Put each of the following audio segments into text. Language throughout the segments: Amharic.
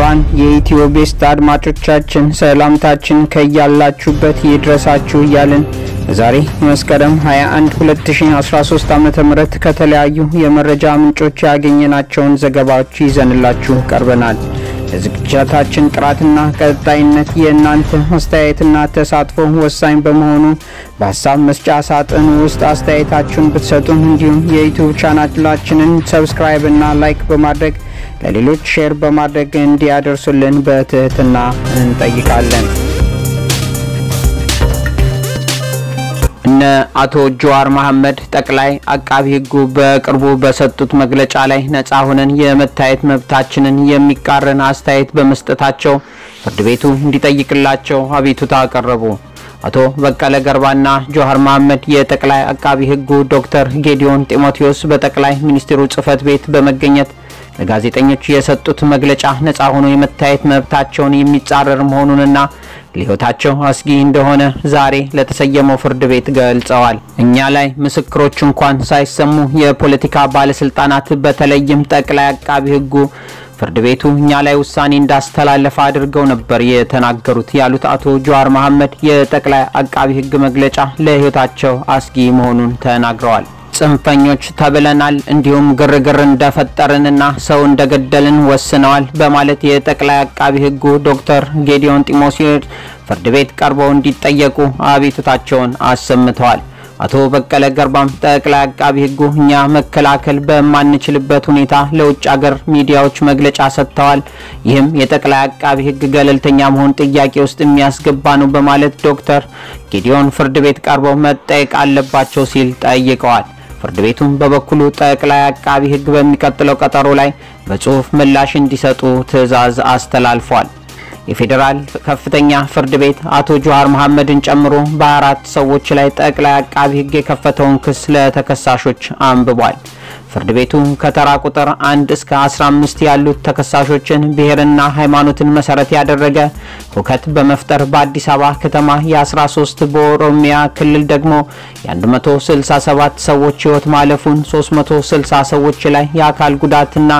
ክቡራን የኢትዮ ቤስት አድማጮቻችን ሰላምታችን ከያላችሁበት ይድረሳችሁ እያልን ዛሬ መስከረም 21 2013 ዓ ም ከተለያዩ የመረጃ ምንጮች ያገኘናቸውን ዘገባዎች ይዘንላችሁ ቀርበናል። ለዝግጅታችን ጥራትና ቀጣይነት የእናንተ አስተያየትና ተሳትፎ ወሳኝ በመሆኑ በሀሳብ መስጫ ሳጥን ውስጥ አስተያየታችሁን ብትሰጡን እንዲሁም የዩቲዩብ ቻናላችንን ሰብስክራይብ እና ላይክ በማድረግ ለሌሎች ሼር በማድረግ እንዲያደርሱልን በትህትና እንጠይቃለን። እነ አቶ ጀዋር መሐመድ ጠቅላይ አቃቢ ሕጉ በቅርቡ በሰጡት መግለጫ ላይ ነጻ ሆነን የመታየት መብታችንን የሚቃረን አስተያየት በመስጠታቸው ፍርድ ቤቱ እንዲጠይቅላቸው አቤቱታ አቀረቡ። አቶ በቀለ ገርባና ጀዋር መሐመድ የጠቅላይ አቃቢ ሕጉ ዶክተር ጌዲዮን ጢሞቴዎስ በጠቅላይ ሚኒስትሩ ጽህፈት ቤት በመገኘት ለጋዜጠኞች የሰጡት መግለጫ ነጻ ሆኖ የመታየት መብታቸውን የሚጻረር መሆኑንና ለሕይወታቸው አስጊ እንደሆነ ዛሬ ለተሰየመው ፍርድ ቤት ገልጸዋል። እኛ ላይ ምስክሮች እንኳን ሳይሰሙ የፖለቲካ ባለስልጣናት በተለይም ጠቅላይ አቃቢ ሕጉ ፍርድ ቤቱ እኛ ላይ ውሳኔ እንዳስተላለፈ አድርገው ነበር የተናገሩት ያሉት አቶ ጀዋር መሐመድ የጠቅላይ አቃቢ ሕግ መግለጫ ለሕይወታቸው አስጊ መሆኑን ተናግረዋል። ጽንፈኞች ተብለናል፣ እንዲሁም ግርግር እንደፈጠርንና ሰው እንደገደልን ወስነዋል በማለት የጠቅላይ አቃቢ ሕጉ ዶክተር ጌዲዮን ጢሞቴዎስ ፍርድ ቤት ቀርበው እንዲጠየቁ አቤቱታቸውን አሰምተዋል። አቶ በቀለ ገርባም ጠቅላይ አቃቢ ሕጉ እኛ መከላከል በማንችልበት ሁኔታ ለውጭ አገር ሚዲያዎች መግለጫ ሰጥተዋል። ይህም የጠቅላይ አቃቢ ሕግ ገለልተኛ መሆን ጥያቄ ውስጥ የሚያስገባ ነው በማለት ዶክተር ጌዲዮን ፍርድ ቤት ቀርበው መጠየቅ አለባቸው ሲል ጠይቀዋል። ፍርድ ቤቱም በበኩሉ ጠቅላይ አቃቢ ሕግ በሚቀጥለው ቀጠሮ ላይ በጽሁፍ ምላሽ እንዲሰጡ ትዕዛዝ አስተላልፏል። የፌዴራል ከፍተኛ ፍርድ ቤት አቶ ጀዋር መሐመድን ጨምሮ በአራት ሰዎች ላይ ጠቅላይ አቃቢ ሕግ የከፈተውን ክስ ለተከሳሾች አንብቧል። ፍርድ ቤቱ ከተራ ቁጥር 1 እስከ 15 ያሉት ተከሳሾችን ብሔርና ሃይማኖትን መሰረት ያደረገ ሁከት በመፍጠር በአዲስ አበባ ከተማ የ13 በኦሮሚያ ክልል ደግሞ የ167 ሰዎች ሕይወት ማለፉን 360 ሰዎች ላይ የአካል ጉዳትና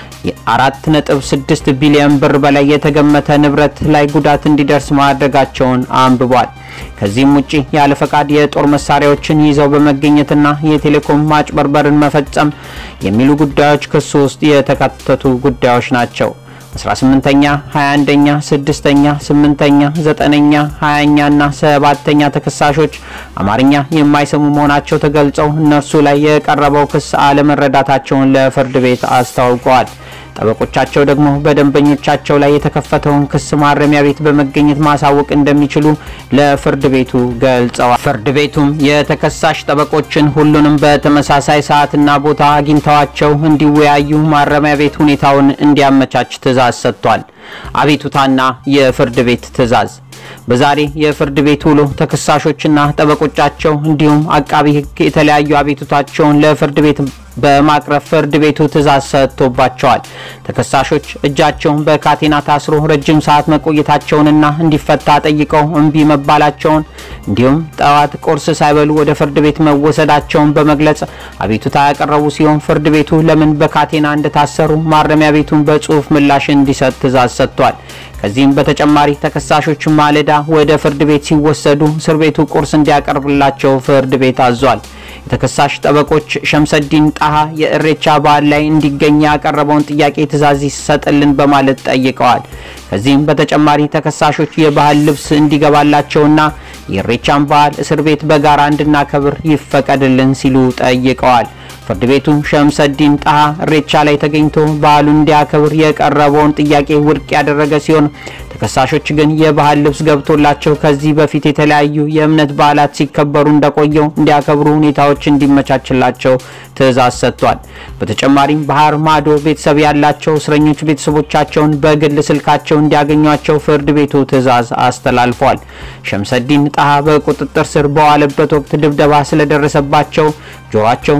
የአራት ነጥብ ስድስት ቢሊዮን ብር በላይ የተገመተ ንብረት ላይ ጉዳት እንዲደርስ ማድረጋቸውን አንብቧል። ከዚህም ውጪ ያለ ፈቃድ የጦር መሳሪያዎችን ይዘው በመገኘትና የቴሌኮም ማጭበርበርን መፈጸም የሚሉ ጉዳዮች ክሱ ውስጥ የተካተቱ ጉዳዮች ናቸው። 18ኛ፣ 21ኛ፣ 6ኛ፣ 8ኛ፣ 9ኛ፣ 20ኛ እና 7ኛ ተከሳሾች አማርኛ የማይሰሙ መሆናቸው ተገልጸው እነርሱ ላይ የቀረበው ክስ አለመረዳታቸውን ለፍርድ ቤት አስታውቀዋል። ጠበቆቻቸው ደግሞ በደንበኞቻቸው ላይ የተከፈተውን ክስ ማረሚያ ቤት በመገኘት ማሳወቅ እንደሚችሉ ለፍርድ ቤቱ ገልጸዋል። ፍርድ ቤቱም የተከሳሽ ጠበቆችን ሁሉንም በተመሳሳይ ሰዓትና ቦታ አግኝተዋቸው እንዲወያዩ ማረሚያ ቤት ሁኔታውን እንዲያመቻች ትዕዛዝ ሰጥቷል። አቤቱታና የፍርድ ቤት ትዕዛዝ በዛሬ የፍርድ ቤት ውሎ ተከሳሾችና ጠበቆቻቸው እንዲሁም አቃቢ ሕግ የተለያዩ አቤቱታቸውን ለፍርድ ቤት በማቅረብ ፍርድ ቤቱ ትዕዛዝ ሰጥቶባቸዋል። ተከሳሾች እጃቸውን በካቴና ታስሮ ረጅም ሰዓት መቆየታቸውንና እንዲፈታ ጠይቀው እምቢ መባላቸውን እንዲሁም ጠዋት ቁርስ ሳይበሉ ወደ ፍርድ ቤት መወሰዳቸውን በመግለጽ አቤቱታ ያቀረቡ ሲሆን ፍርድ ቤቱ ለምን በካቴና እንደታሰሩ ማረሚያ ቤቱን በጽሁፍ ምላሽ እንዲሰጥ ትዕዛዝ ሰጥቷል። ከዚህም በተጨማሪ ተከሳሾች ማለዳ ወደ ፍርድ ቤት ሲወሰዱ እስር ቤቱ ቁርስ እንዲያቀርብላቸው ፍርድ ቤት አዟል። የተከሳሽ ጠበቆች ሸምሰዲን ጣሃ የእሬቻ በዓል ላይ እንዲገኝ ያቀረበውን ጥያቄ ትዕዛዝ ይሰጥልን በማለት ጠይቀዋል። ከዚህም በተጨማሪ ተከሳሾች የባህል ልብስ እንዲገባላቸውና የእሬቻን በዓል እስር ቤት በጋራ እንድናከብር ይፈቀድልን ሲሉ ጠይቀዋል። ፍርድ ቤቱ ሸምሰዲን ጣሃ እሬቻ ላይ ተገኝቶ በዓሉን እንዲያከብር የቀረበውን ጥያቄ ውድቅ ያደረገ ሲሆን ተከሳሾች ግን የባህል ልብስ ገብቶላቸው ከዚህ በፊት የተለያዩ የእምነት በዓላት ሲከበሩ እንደቆየው እንዲያከብሩ ሁኔታዎች እንዲመቻችላቸው ትዕዛዝ ሰጥቷል። በተጨማሪም ባህር ማዶ ቤተሰብ ያላቸው እስረኞች ቤተሰቦቻቸውን በግል ስልካቸው እንዲያገኟቸው ፍርድ ቤቱ ትዕዛዝ አስተላልፏል። ሸምሰዲን ጣሃ በቁጥጥር ስር በዋለበት ወቅት ድብደባ ስለደረሰባቸው ጆሯቸው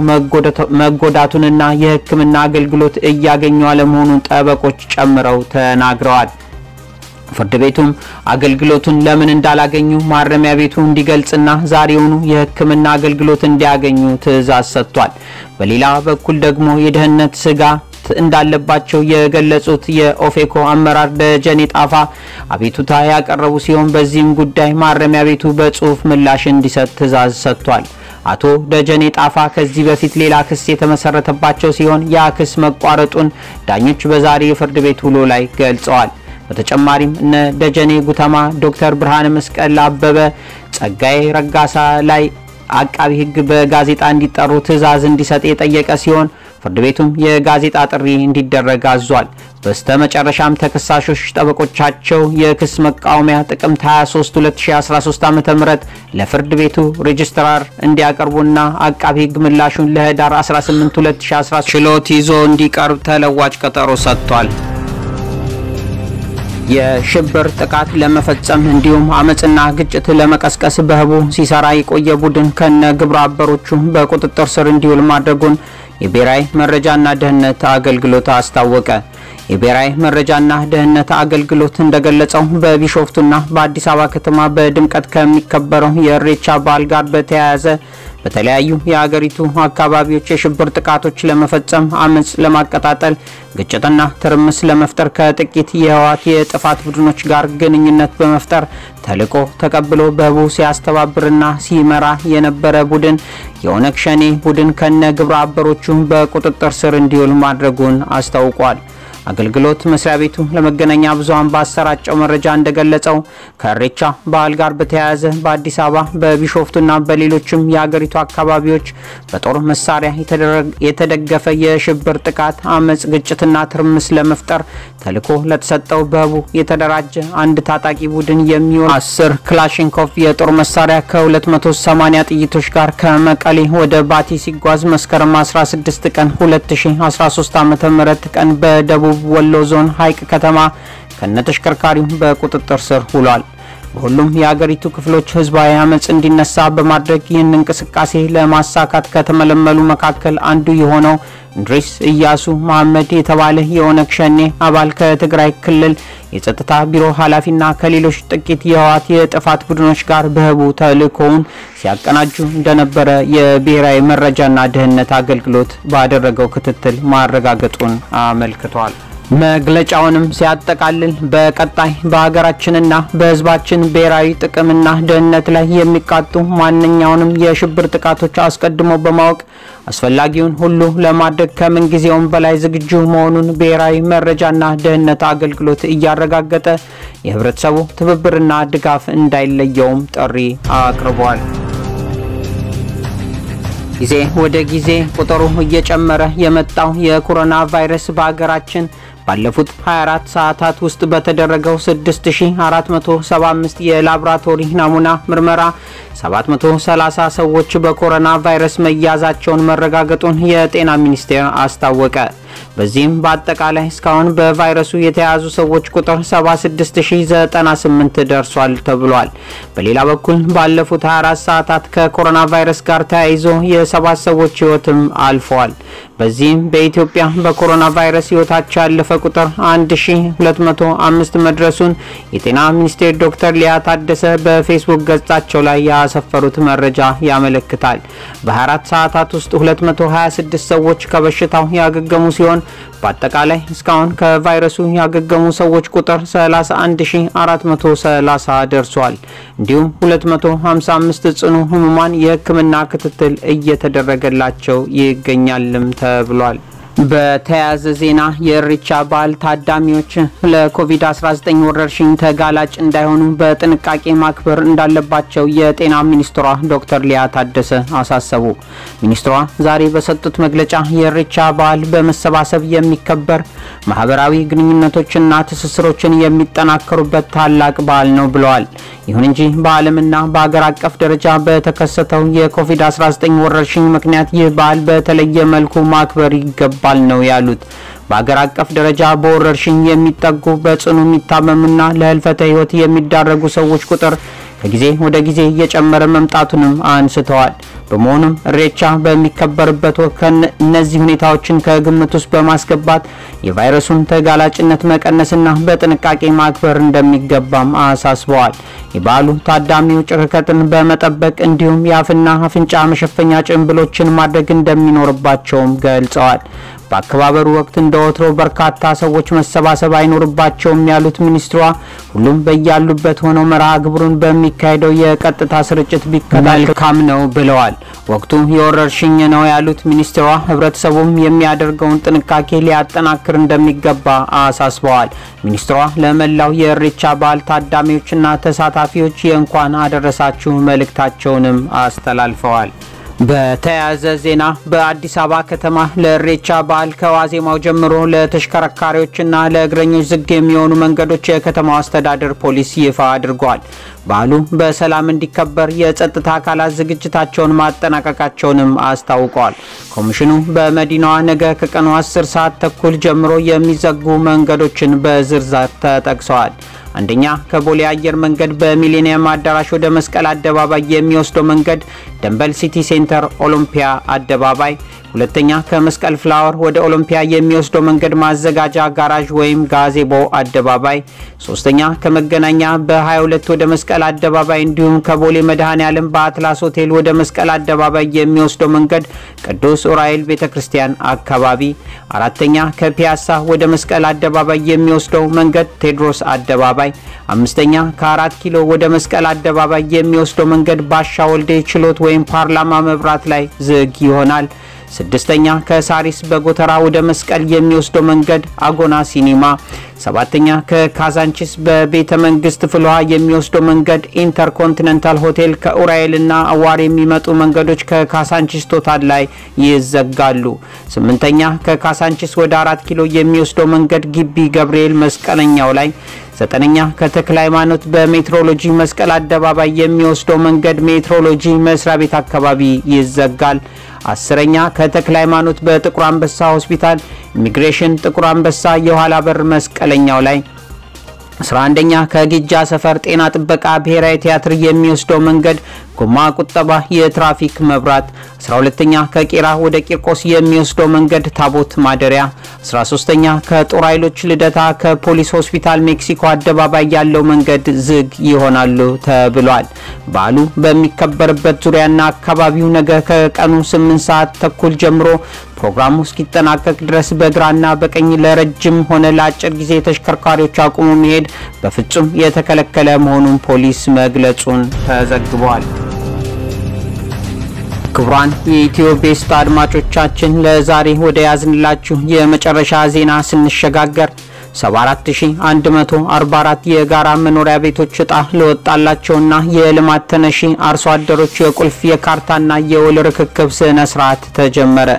መጎዳቱንና የሕክምና አገልግሎት እያገኙ አለመሆኑን ጠበቆች ጨምረው ተናግረዋል። ፍርድ ቤቱም አገልግሎቱን ለምን እንዳላገኙ ማረሚያ ቤቱ እንዲገልጽና ዛሬውኑ የሕክምና አገልግሎት እንዲያገኙ ትዕዛዝ ሰጥቷል። በሌላ በኩል ደግሞ የደህንነት ስጋት እንዳለባቸው የገለጹት የኦፌኮ አመራር ደጀኔ ጣፋ አቤቱታ ያቀረቡ ሲሆን በዚህም ጉዳይ ማረሚያ ቤቱ በጽሁፍ ምላሽ እንዲሰጥ ትዕዛዝ ሰጥቷል። አቶ ደጀኔ ጣፋ ከዚህ በፊት ሌላ ክስ የተመሰረተባቸው ሲሆን ያ ክስ መቋረጡን ዳኞች በዛሬ የፍርድ ቤት ውሎ ላይ ገልጸዋል። በተጨማሪም እነ ደጀኔ ጉተማ፣ ዶክተር ብርሃነ መስቀል አበበ፣ ጸጋዬ ረጋሳ ላይ አቃቢ ሕግ በጋዜጣ እንዲጠሩ ትዕዛዝ እንዲሰጥ የጠየቀ ሲሆን ፍርድ ቤቱም የጋዜጣ ጥሪ እንዲደረግ አዟል። በስተ መጨረሻም ተከሳሾች ጠበቆቻቸው የክስ መቃወሚያ ጥቅምት 23 2013 ዓ.ም ለፍርድ ቤቱ ሬጅስትራር እንዲያቀርቡና አቃቢ ሕግ ምላሹን ለህዳር 18 2013 ችሎት ይዞ እንዲቀርብ ተለዋጭ ቀጠሮ ሰጥቷል። የሽብር ጥቃት ለመፈጸም እንዲሁም አመፅና ግጭት ለመቀስቀስ በህቡ ሲሰራ የቆየ ቡድን ከነ ግብረ አበሮቹ በቁጥጥር ስር እንዲውል ማድረጉን የብሔራዊ መረጃና ደህንነት አገልግሎት አስታወቀ። የብሔራዊ መረጃና ደህንነት አገልግሎት እንደገለጸው በቢሾፍቱና በአዲስ አበባ ከተማ በድምቀት ከሚከበረው የእሬቻ በዓል ጋር በተያያዘ በተለያዩ የሀገሪቱ አካባቢዎች የሽብር ጥቃቶች ለመፈጸም አመፅ ለማቀጣጠል ግጭትና ትርምስ ለመፍጠር ከጥቂት የህወሓት የጥፋት ቡድኖች ጋር ግንኙነት በመፍጠር ተልዕኮ ተቀብሎ በህቡ ሲያስተባብርና ሲመራ የነበረ ቡድን የኦነግ ሸኔ ቡድን ከነ ግብረ አበሮቹ በቁጥጥር ስር እንዲውል ማድረጉን አስታውቋል። አገልግሎት መስሪያ ቤቱ ለመገናኛ ብዙኃን ባሰራጨው መረጃ እንደገለጸው ከእሬቻ በዓል ጋር በተያያዘ በአዲስ አበባ በቢሾፍቱና በሌሎችም የሀገሪቱ አካባቢዎች በጦር መሳሪያ የተደገፈ የሽብር ጥቃት፣ አመፅ፣ ግጭትና ትርምስ ለመፍጠር ተልዕኮ ለተሰጠው በህቡ የተደራጀ አንድ ታጣቂ ቡድን የሚሆን አስር ክላሽንኮቭ የጦር መሳሪያ ከ280 ጥይቶች ጋር ከመቀሌ ወደ ባቲ ሲጓዝ መስከረም 16 ቀን 2013 ዓ.ም ቀን በደቡብ ወሎ ዞን ሀይቅ ከተማ ከነተሽከርካሪው በቁጥጥር ስር ውሏል። በሁሉም የሀገሪቱ ክፍሎች ህዝባዊ አመፅ እንዲነሳ በማድረግ ይህን እንቅስቃሴ ለማሳካት ከተመለመሉ መካከል አንዱ የሆነው እንድሪስ እያሱ መሐመድ የተባለ የኦነግ ሸኔ አባል ከትግራይ ክልል የጸጥታ ቢሮ ኃላፊና ከሌሎች ጥቂት የህወሓት የጥፋት ቡድኖች ጋር በህቡ ተልእኮውን ሲያቀናጁ እንደነበረ የብሔራዊ መረጃና ደህንነት አገልግሎት ባደረገው ክትትል ማረጋገጡን አመልክቷል። መግለጫውንም ሲያጠቃልል በቀጣይ በሀገራችንና በህዝባችን ብሔራዊ ጥቅምና ደህንነት ላይ የሚቃጡ ማንኛውንም የሽብር ጥቃቶች አስቀድሞ በማወቅ አስፈላጊውን ሁሉ ለማድረግ ከምንጊዜውም በላይ ዝግጁ መሆኑን ብሔራዊ መረጃና ደህንነት አገልግሎት እያረጋገጠ የህብረተሰቡ ትብብርና ድጋፍ እንዳይለየውም ጥሪ አቅርቧል። ጊዜ ወደ ጊዜ ቁጥሩ እየጨመረ የመጣው የኮሮና ቫይረስ በሀገራችን ባለፉት 24 ሰዓታት ውስጥ በተደረገው 6475 የላቦራቶሪ ናሙና ምርመራ 730 ሰዎች በኮሮና ቫይረስ መያዛቸውን መረጋገጡን የጤና ሚኒስቴር አስታወቀ። በዚህም በአጠቃላይ እስካሁን በቫይረሱ የተያዙ ሰዎች ቁጥር 76098 ደርሷል ተብሏል። በሌላ በኩል ባለፉት 24 ሰዓታት ከኮሮና ቫይረስ ጋር ተያይዞ የሰባት ሰዎች ህይወትም አልፈዋል። በዚህም በኢትዮጵያ በኮሮና ቫይረስ ህይወታቸው ያለፈ ቁጥር 1205 መድረሱን የጤና ሚኒስቴር ዶክተር ሊያ ታደሰ በፌስቡክ ገጻቸው ላይ ያሰፈሩት መረጃ ያመለክታል። በ24 ሰዓታት ውስጥ 226 ሰዎች ከበሽታው ያገገሙ ሲሆን በአጠቃላይ እስካሁን ከቫይረሱ ያገገሙ ሰዎች ቁጥር 31430 ደርሷል። እንዲሁም 255 ጽኑ ህሙማን የሕክምና ክትትል እየተደረገላቸው ይገኛልም ተብሏል። በተያያዘ ዜና የእሬቻ በዓል ታዳሚዎች ለኮቪድ-19 ወረርሽኝ ተጋላጭ እንዳይሆኑ በጥንቃቄ ማክበር እንዳለባቸው የጤና ሚኒስትሯ ዶክተር ሊያ ታደሰ አሳሰቡ። ሚኒስትሯ ዛሬ በሰጡት መግለጫ የእሬቻ በዓል በመሰባሰብ የሚከበር ማህበራዊ ግንኙነቶችና ትስስሮችን የሚጠናከሩበት ታላቅ በዓል ነው ብለዋል። ይሁን እንጂ በዓለምና በአገር አቀፍ ደረጃ በተከሰተው የኮቪድ-19 ወረርሽኝ ምክንያት ይህ በዓል በተለየ መልኩ ማክበር ይገባል ነው ያሉት። በአገር አቀፍ ደረጃ በወረርሽኝ የሚጠጉ በጽኑ የሚታመሙና ለህልፈተ ህይወት የሚዳረጉ ሰዎች ቁጥር ከጊዜ ወደ ጊዜ እየጨመረ መምጣቱንም አንስተዋል። በመሆኑም ኢሬቻ በሚከበርበት ወቅት እነዚህ ሁኔታዎችን ከግምት ውስጥ በማስገባት የቫይረሱን ተጋላጭነት መቀነስና በጥንቃቄ ማክበር እንደሚገባም አሳስበዋል። የበዓሉ ታዳሚዎች ርቀትን በመጠበቅ እንዲሁም የአፍና አፍንጫ መሸፈኛ ጭንብሎችን ማድረግ እንደሚኖርባቸውም ገልጸዋል። በአከባበሩ ወቅት እንደ ወትሮ በርካታ ሰዎች መሰባሰብ አይኖርባቸውም ያሉት ሚኒስትሯ ሁሉም በያሉበት ሆነው መርሃ ግብሩን በሚካሄደው የቀጥታ ስርጭት ቢከታተሉ መልካም ነው ብለዋል። ወቅቱ የወረርሽኝ ነው ያሉት ሚኒስትሯ ህብረተሰቡም የሚያደርገውን ጥንቃቄ ሊያጠናክር እንደሚገባ አሳስበዋል። ሚኒስትሯ ለመላው የኢሬቻ በዓል ታዳሚዎችና ተሳታፊዎች የእንኳን አደረሳችሁ መልእክታቸውንም አስተላልፈዋል። በተያያዘ ዜና በአዲስ አበባ ከተማ ለኢሬቻ በዓል ከዋዜማው ጀምሮ ለተሽከርካሪዎችና ለእግረኞች ዝግ የሚሆኑ መንገዶች የከተማው አስተዳደር ፖሊስ ይፋ አድርጓል። በዓሉ በሰላም እንዲከበር የጸጥታ አካላት ዝግጅታቸውን ማጠናቀቃቸውንም አስታውቀዋል። ኮሚሽኑ በመዲናዋ ነገ ከቀኑ 10 ሰዓት ተኩል ጀምሮ የሚዘጉ መንገዶችን በዝርዝር ተጠቅሰዋል። አንደኛ ከቦሌ አየር መንገድ በሚሊኒየም አዳራሽ ወደ መስቀል አደባባይ የሚወስደው መንገድ ደንበል ሲቲ ሴንተር ኦሎምፒያ አደባባይ፣ ሁለተኛ ከመስቀል ፍላወር ወደ ኦሎምፒያ የሚወስደው መንገድ ማዘጋጃ ጋራዥ ወይም ጋዜቦ አደባባይ፣ ሶስተኛ ከመገናኛ በ22 ወደ መስቀል አደባባይ እንዲሁም ከቦሌ መድኃኔ ዓለም በአትላስ ሆቴል ወደ መስቀል አደባባይ የሚወስደው መንገድ ቅዱስ ዑራኤል ቤተ ክርስቲያን አካባቢ፣ አራተኛ ከፒያሳ ወደ መስቀል አደባባይ የሚወስደው መንገድ ቴዎድሮስ አደባባይ፣ አምስተኛ ከአራት ኪሎ ወደ መስቀል አደባባይ የሚወስደው መንገድ ባሻ ወልዴ ችሎት ወይም ፓርላማ መብራት ላይ ዝግ ይሆናል። ስድስተኛ ከሳሪስ በጎተራ ወደ መስቀል የሚወስደው መንገድ አጎና ሲኒማ። ሰባተኛ ከካዛንቺስ በቤተ መንግስት ፍልውሃ የሚወስደው መንገድ ኢንተርኮንቲኔንታል ሆቴል ከኡራኤልና አዋር የሚመጡ መንገዶች ከካሳንቺስ ቶታል ላይ ይዘጋሉ። ስምንተኛ ከካሳንቺስ ወደ አራት ኪሎ የሚወስደው መንገድ ግቢ ገብርኤል መስቀለኛው ላይ ዘጠነኛ ከተክለ ሃይማኖት በሜትሮሎጂ መስቀል አደባባይ የሚወስደው መንገድ ሜትሮሎጂ መስሪያ ቤት አካባቢ ይዘጋል። አስረኛ ከተክለ ሃይማኖት በጥቁር አንበሳ ሆስፒታል ኢሚግሬሽን ጥቁር አንበሳ የኋላ በር መስቀለኛው ላይ 11ኛ ከጊጃ ሰፈር ጤና ጥበቃ ብሔራዊ ቲያትር የሚወስደው መንገድ ጎማ ቁጠባ የትራፊክ መብራት 12ኛ ከቄራ ወደ ቂርቆስ የሚወስደው መንገድ ታቦት ማደሪያ 13ኛ ከጦር ኃይሎች ልደታ ከፖሊስ ሆስፒታል ሜክሲኮ አደባባይ ያለው መንገድ ዝግ ይሆናሉ ተብሏል። በዓሉ በሚከበርበት ዙሪያና አካባቢው ነገ ከቀኑ 8 ሰዓት ተኩል ጀምሮ ፕሮግራሙ እስኪጠናቀቅ ድረስ በግራና በቀኝ ለረጅም ሆነ ለአጭር ጊዜ ተሽከርካሪዎች አቁሙ መሄድ በፍጹም የተከለከለ መሆኑን ፖሊስ መግለጹን ተዘግቧል። ክቡራን የኢትዮ ቤስት አድማጮቻችን ለዛሬ ወደ ያዝንላችሁ የመጨረሻ ዜና ስንሸጋገር 74144 የጋራ መኖሪያ ቤቶች እጣ ለወጣላቸውና የልማት ተነሺ አርሶ አደሮች የቁልፍ የካርታና የውል ርክክብ ስነ ስርዓት ተጀመረ።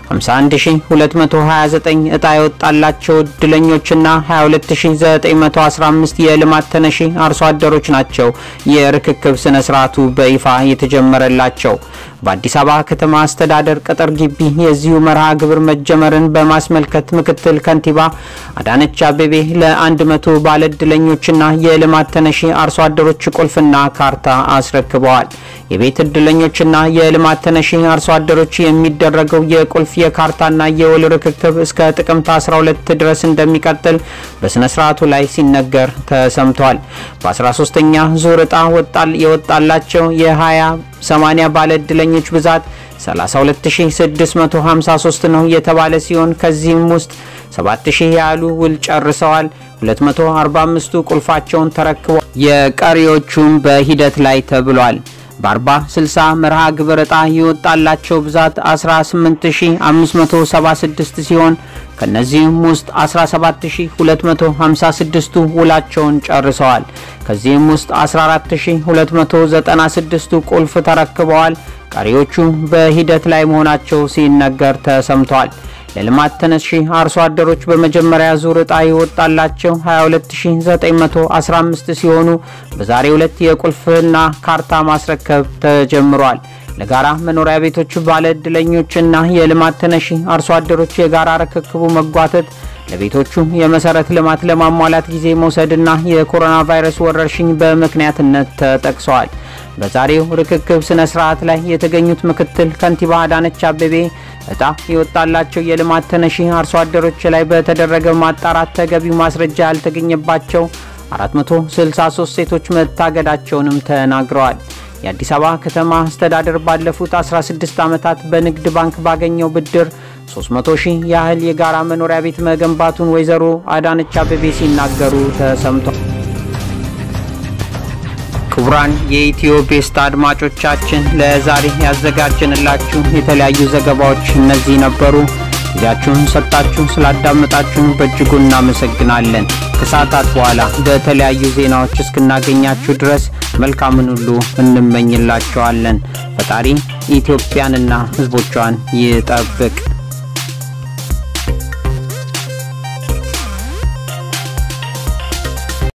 51229 እጣ የወጣላቸው እድለኞችና 22915 የልማት ተነሺ አርሶ አደሮች ናቸው የርክክብ ስነ ስርዓቱ በይፋ የተጀመረላቸው። በአዲስ አበባ ከተማ አስተዳደር ቅጥር ግቢ የዚሁ መርሃ ግብር መጀመርን በማስመልከት ምክትል ከንቲባ አዳነች አቤቤ ለ100 ባለእድለኞችና የልማት ተነሺ አርሶ አደሮች ቁልፍና ካርታ አስረክበዋል። የቤት እድለኞችና የልማት ተነሺ አርሶ አደሮች የሚደረገው የቁልፍ የካርታና የውል ርክክብ እስከ ጥቅምት 12 ድረስ እንደሚቀጥል በስነ ስርዓቱ ላይ ሲነገር ተሰምቷል። በ13ኛ ዙር እጣ ወጣል የወጣላቸው የ20 80 ባለ እድለኞች ብዛት 32653 ነው የተባለ ሲሆን ከዚህም ውስጥ 7000 ያህሉ ውል ጨርሰዋል። 245ቱ ቁልፋቸውን ተረክበዋል። የቀሪዎቹም በሂደት ላይ ተብሏል። በ40 60 መርሃ ግብር ዕጣ የወጣላቸው ብዛት 18576 ሲሆን ከነዚህም ውስጥ 17256ቱ ውላቸውን ጨርሰዋል። ከዚህም ውስጥ 14296ቱ ቁልፍ ተረክበዋል። ቀሪዎቹ በሂደት ላይ መሆናቸው ሲነገር ተሰምቷል። ለልማት ተነሺ አርሶ አደሮች በመጀመሪያ ዙር ዕጣ የወጣላቸው 22915 ሲሆኑ በዛሬው ዕለት የቁልፍና ካርታ ማስረከብ ተጀምሯል። ለጋራ መኖሪያ ቤቶች ባለ ዕድለኞችና የልማት ተነሺ አርሶ አደሮች የጋራ ርክክቡ መጓተት ለቤቶቹ የመሰረት ልማት ለማሟላት ጊዜ መውሰድና የኮሮና ቫይረስ ወረርሽኝ በምክንያትነት ተጠቅሰዋል። በዛሬው ርክክብ ስነ ስርዓት ላይ የተገኙት ምክትል ከንቲባ አዳነች አቤቤ እጣ የወጣላቸው የልማት ተነሺ አርሶ አደሮች ላይ በተደረገ ማጣራት ተገቢው ማስረጃ ያልተገኘባቸው 463 ሴቶች መታገዳቸውንም ተናግረዋል። የአዲስ አበባ ከተማ አስተዳደር ባለፉት 16 ዓመታት በንግድ ባንክ ባገኘው ብድር 300 ሺህ ያህል የጋራ መኖሪያ ቤት መገንባቱን ወይዘሮ አዳነች አቤቤ ሲናገሩ ተሰምቷል። ክቡራን የኢትዮ ቤስት አድማጮቻችን ለዛሬ ያዘጋጀንላችሁ የተለያዩ ዘገባዎች እነዚህ ነበሩ። ጊዜያችሁን ሰጣችሁ ስላዳመጣችሁን በእጅጉ እናመሰግናለን። ከሰዓታት በኋላ በተለያዩ ዜናዎች እስክናገኛችሁ ድረስ መልካምን ሁሉ እንመኝላችኋለን። ፈጣሪ ኢትዮጵያንና ሕዝቦቿን ይጠብቅ።